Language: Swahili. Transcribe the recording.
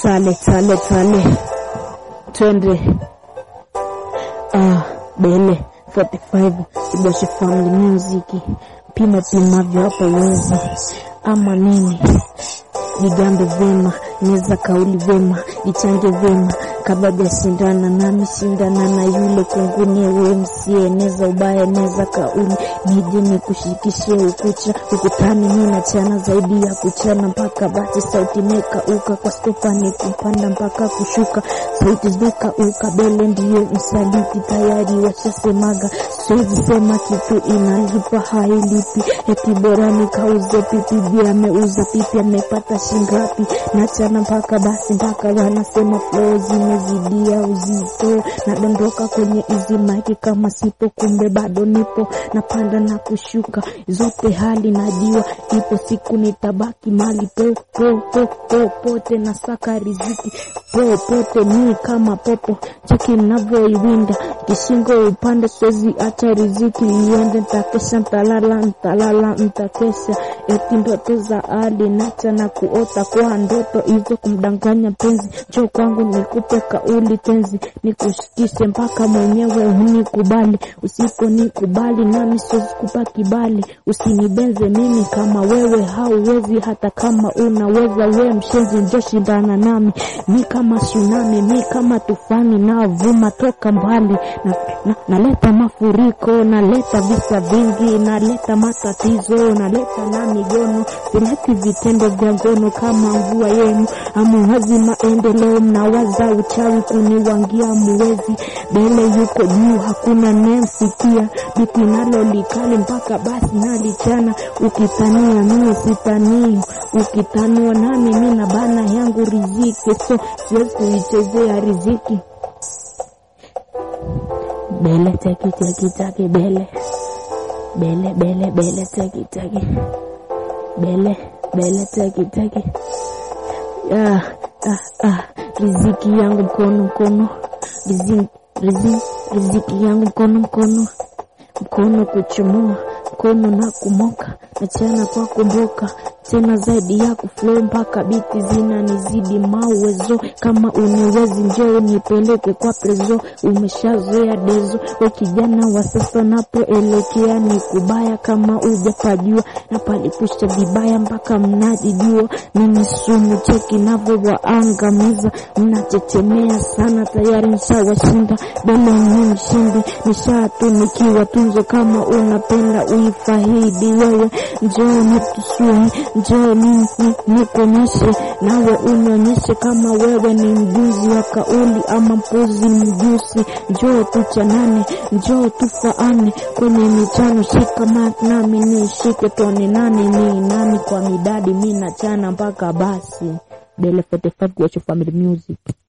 Tale tale tale, twende. Ah, Bele 45 Iboshi Family Music, pima pimavyo hapa uwezi ama nini, jigambe vyema, neza kauli vyema, jichange vyema kabla jasindana nami shindana na yule kunguni we msieneza ubaya neza kauli nije nikushikishie ukucha ukutani nina chana zaidi ya kuchana mpaka basi sauti meka uka kwa stofani kupanda mpaka kushuka sauti zeka uka bele ndiyo msaliti tayari washasemaga siwezi sema kitu inalipa hailipi eti bora nikauze pipi bia ameuza pipi amepata shingapi nachana mpaka basi mpaka wanasema flow zimezidia uzito nadondoka kwenye hizi maiki kama sipo kumbe bado nipo napanda na kushuka zote hali najua ipo siku nitabaki mali po po po po pote na saka riziki po pote ni kama popo cheki navyoiwinda kishingo upande swezi acha riziki iende ntakesha ntalala ntalala ntakesha eti ndoto za ali nacha na kuota kwa ndoto hizo kumdanganya penzi cho kwangu nikupe kauli tenzi nikushikishe mpaka mwenyewe unikubali usiponikubali nami siwezi kupa kibali usinibenze mimi kama wewe hauwezi hata kama unaweza we mshenzi njo shindana nami mi kama tsunami mi kama tufani navuma toka mbali na, na, naleta mafuriko naleta visa vingi naleta matatizo naleta na migono sileti vitendo vya ngono kama mvua yenu amuwazi maendeleo mnawaza uchawi kuniwangia muwezi bele yuko juu hakuna nemsikia biti nalo likali mpaka basi nalichana ukitania mimi sitanii ukitanua nami mina bana yangu riziki so siwezi kuichezea riziki bele teki teki taki bele bele bele bele teki teki bele bele teki teki ah, ah, ah. riziki yangu mkono mkono riziki, riziki, riziki yangu mkono mkono mkono kuchomoa mkono na kumoka nachana kwa kumboka tena zaidi ya kuflow mpaka biti zina nizidi mawezo kama uniwezi njoo nipeleke kwa prezo umeshazoea dezo we kijana wa sasa napoelekea ni kubaya kama ujapajua na palipusha vibaya mpaka mnajijua mimi sumu cheki navo waangamiza mnachechemea sana tayari nshawashinda bele ni mshindi nishatunikiwa tunzo kama unapenda uifahidi wewe njoo nitusue njoo ni- ni- nikuonyeshe nawe unionyeshe kama wewe ni mjuzi wa kauli ama mpuzi mjusi njoo tuchanane njoo tufaane kwenye michano shika nami nishike tuone nani ni nani kwa midadi mi nachana mpaka basi bele 45 Guacho family music